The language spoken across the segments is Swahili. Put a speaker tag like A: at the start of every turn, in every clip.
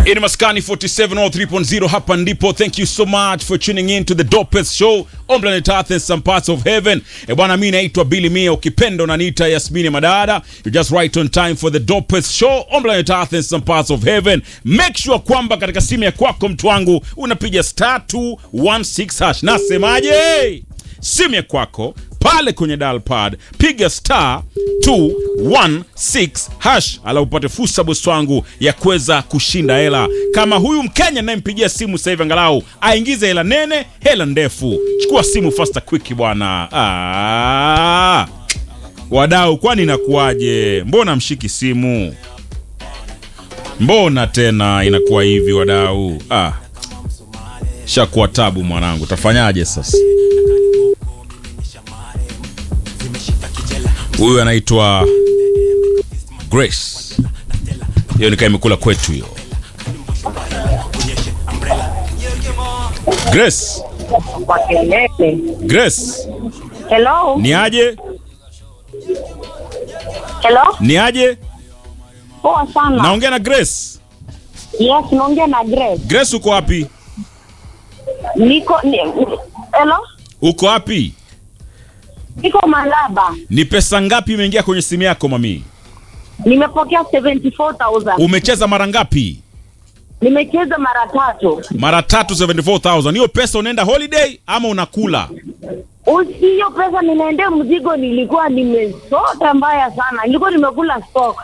A: In Maskani 4703.0 hapa ndipo. Thank you so much for tuning in to the dopest show on planet Earth and some parts of heaven. E bwana, mimi naitwa Billy Mia, ukipenda unaniita Yasmini Madada. You're just right on time for the dopest show on planet Earth and some parts of heaven. Make sure kwamba katika simu ya kwako mtu wangu unapiga star 216 hash. Nasemaje? simu ya kwako pale kwenye dial pad piga star 216 hash ala upate fursa bosi wangu ya kuweza kushinda hela kama huyu mkenya nayempigia simu sasa hivi angalau aingize hela nene hela ndefu chukua simu faster quick bwana ah. wadau kwani inakuwaje mbona mshiki simu mbona tena inakuwa hivi wadau ah. shakuwa tabu mwanangu tafanyaje sasa huyu anaitwa grace hiyo nikaa imekula kwetu hiyo grace
B: kwa kelele.
A: grace
B: Hello?
A: ni aje
B: Hello?
A: ni aje
B: Poa sana.
A: naongea na grace
B: Yes, naongea na Grace.
A: grace uko wapi
B: Niko ni, Hello?
A: uko wapi
B: Niko Malaba.
A: ni pesa ngapi imeingia kwenye simu yako mami
B: Nimepokea 74,000.
A: umecheza mara ngapi
B: Nimecheza mara tatu.
A: mara tatu 74000 hiyo pesa unaenda holiday ama unakula
B: Usi hiyo pesa ninaendea mzigo nilikuwa nimesota mbaya sana. Nilikuwa nimekula stock.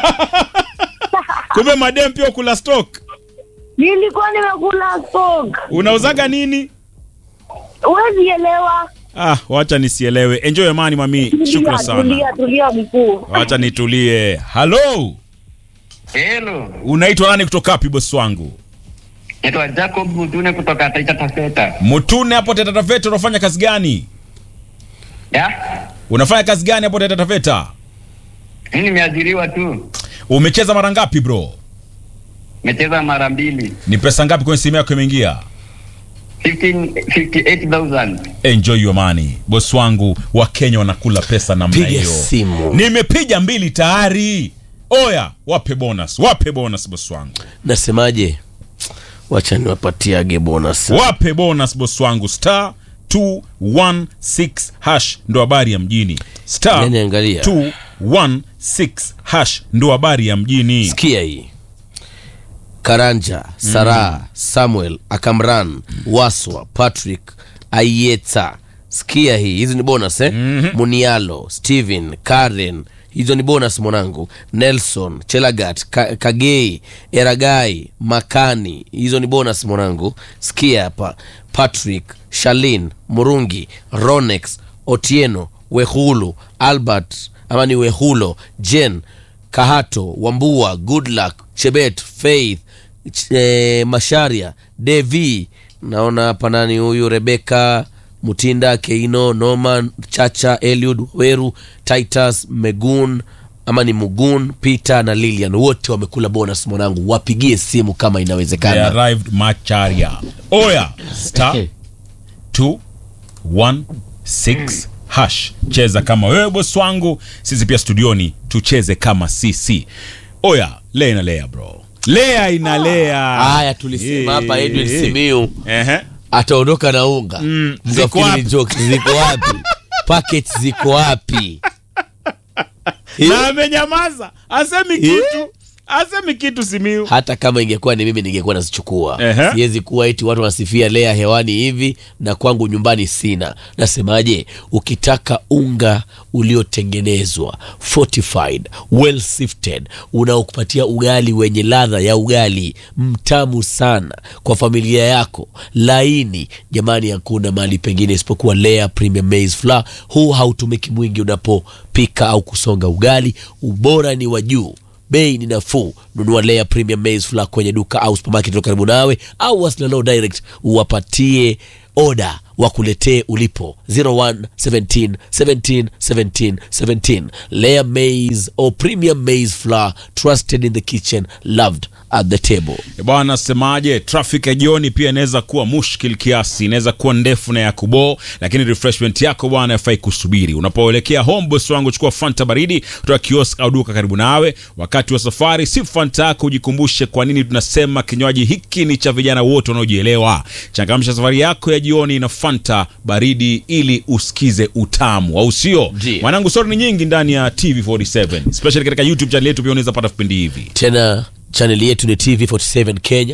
A: kumbe madem pia ukula stock
B: Nilikuwa nimekula stock.
A: unauzaga nini
B: Huwezi elewa.
A: ah wacha nisielewe enjoy amani mami
B: Tulia,
A: shukran sana
B: tulia, tulia mkuu.
A: wacha nitulie halo
C: Hello,
A: unaitwa nani kutoka wapi bosi wangu
C: naitwa Jacob Mutune kutoka Taita Taveta.
A: mutune hapo Taita Taveta unafanya kazi gani
C: Ya?
A: unafanya kazi gani hapo Taita Taveta
C: Mimi nimeajiriwa tu.
A: umecheza mara ngapi bro
C: Nimecheza mara mbili.
A: ni pesa ngapi kwenye simu yako imeingia
C: 15 58,000.
A: enjoy your money bosi wangu wakenya wanakula pesa namna
D: Piga
A: hiyo
D: simu.
A: nimepiga mbili tayari oya wape bonus wape bonus bosi wangu
D: nasemaje wacha niwapatiage bonus
A: wape bonus bosi wangu star 216 hash ndo habari ya mjini star
D: Yani angalia.
A: 216 hash ndo habari ya mjini
D: sikia hii karanja saraa samuel akamran waswa patrick ayeta sikia hii hizi ni bonus eh? munialo stephen karen hizo ni bonus mwanangu nelson chelagat Ka kagei eragai makani hizo ni bonus mwanangu sikia hapa patrick shalin murungi ronex otieno wehulu albert ama ni wehulo jen kahato wambua goodluck chebet faith Ch- eh, masharia devi naona hapa nani huyu rebeka mutinda keino noman chacha eliud weru titus megun ama ni mugun peter na lilian wote wamekula bonus mwanangu wapigie simu kama
A: They
D: inawezekana
A: arrived macharia oya star 216 hash cheza kama wewe bosi wangu sisi pia studioni tucheze kama sisi oya lea inalea bro lea inalea
D: haya tulisema hapa edwin simiu
A: Ehe.
D: ataondoka na unga
A: Mm,
D: Mkafikiri
A: ziko wapi?
D: ni jokes. ziko wapi packet ziko wapi
A: na amenyamaza asemi kitu asemi kitu simiu
D: hata kama ingekuwa ni mimi ningekuwa nazichukua
A: Ehe.
D: siwezi kuwa eti watu wanasifia lea hewani hivi na kwangu nyumbani sina nasemaje ukitaka unga uliotengenezwa fortified well sifted unaokupatia ugali wenye ladha ya ugali mtamu sana kwa familia yako laini jamani hakuna mahali pengine isipokuwa lea premium maize flour huu hautumiki mwingi unapopika au kusonga ugali ubora ni wa juu bei ni nafuu nunua layer premium maize flour kwenye duka au supermarket iliyo karibu nawe au wasiliana nao direct uwapatie oda wakuletee ulipo 01 17 17 17 17 layer maize or premium maize flour trusted in the kitchen loved at the table
A: E bwana, semaje, traffic ya jioni pia inaweza kuwa mushkil kiasi, inaweza kuwa ndefu na ya kuboo, lakini refreshment yako bwana yafai kusubiri. Unapoelekea home, boss wangu, chukua fanta baridi kutoka kiosk au duka karibu nawe. Wakati wa safari, si fanta yako, ujikumbushe kwa nini tunasema kinywaji hiki ni cha vijana wote wanaojielewa. Changamsha safari yako ya jioni na fanta baridi ili usikize utamu, au sio?
D: Ndiyo.
A: Mwanangu, stori ni nyingi ndani ya TV47 especially katika YouTube channel yetu, pia unaweza pata vipindi hivi.
D: tena chaneli yetu ni tv47 kenya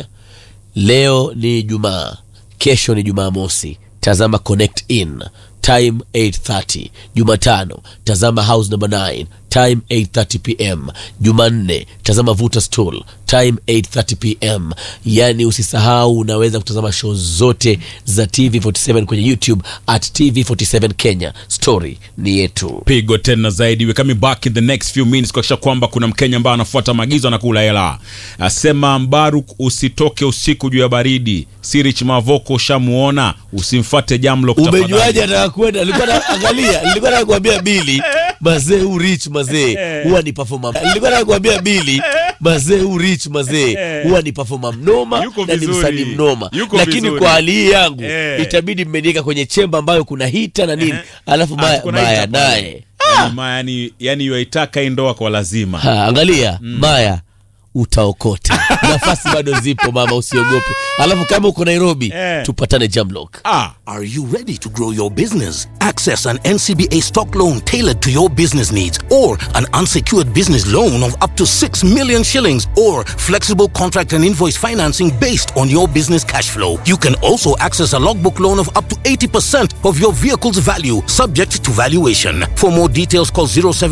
D: leo ni jumaa kesho ni jumaa mosi tazama connect in time 830 jumatano tazama house number 9 time 830 pm jumanne tazama vuta stool time 830 pm yani usisahau unaweza kutazama show zote za tv47 kwenye youtube at tv47 kenya story ni yetu
A: pigo tena zaidi we coming back in the next few minutes kuakisha kwamba kuna mkenya ambaye anafuata maagizo anakula hela asema mbaruk usitoke usiku juu ya baridi sirich mavoko ushamuona usimfate jamlo
D: umejuaje ataka kwenda nilikuwa naangalia nilikuwa nataka kuambia bili mazee huu rich mazee huwa ni performer nilikuwa nataka kuambia bili mazee huu rich mazee huwa ni performer mnoma
A: Yuko
D: na ni
A: vizuri.
D: msanii mnoma
A: Yuko
D: lakini
A: vizuri.
D: kwa hali hii yangu
A: Eh.
D: itabidi mmeniweka kwenye chemba ambayo kuna hita na nini alafu maya, maya naye
A: yani, yani yaitaka hii ndoa kwa lazima
D: Ha, angalia maya utaokota nafasi bado zipo mama usiogope alafu kama uko nairobi
A: Eh.
D: tupatane jamlock
A: ah,
E: Are you ready to grow your business? Access an NCBA stock loan tailored to your business needs or an unsecured business loan of up to 6 million shillings or flexible contract and invoice financing based on your business cash flow. You can also access a logbook loan of up to 80% of your vehicle's value subject to valuation. For more details call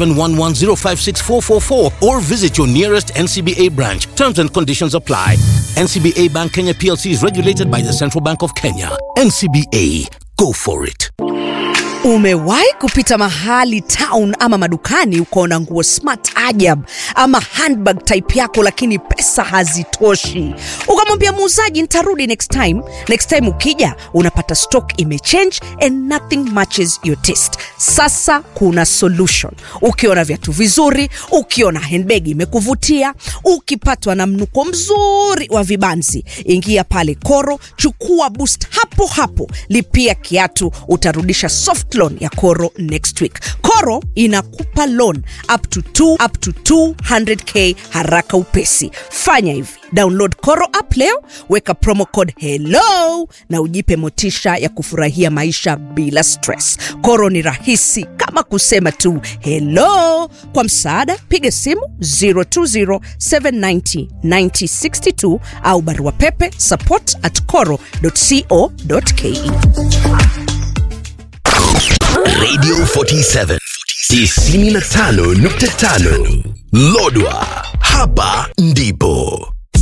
E: 0711056444 or visit your nearest NCBA branch. Terms and conditions apply. NCBA Bank Kenya PLC is regulated by the Central Bank of Kenya. NCBA, go for it.
F: Umewahi kupita mahali town ama madukani ukaona nguo smart ajab ama handbag type yako, lakini pesa hazitoshi, ukamwambia muuzaji nitarudi next time. Next time ukija unapata stock imechange and nothing matches your taste. Sasa kuna solution. Ukiona viatu vizuri, ukiona handbag imekuvutia, ukipatwa na mnuko mzuri wa vibanzi, ingia pale Koro, chukua boost hapo hapo, lipia kiatu, utarudisha soft loan ya Koro next week. Koro inakupa loan up to 2 up to 200k haraka upesi. Fanya hivi, download Koro app leo, weka promo code hello na ujipe motisha ya kufurahia maisha bila stress. Koro ni rahisi kama kusema tu hello. Kwa msaada, piga simu 020790962 au barua pepe support at coro.co.ke.
G: Radio 47 95.5 Lodwa, hapa ndipo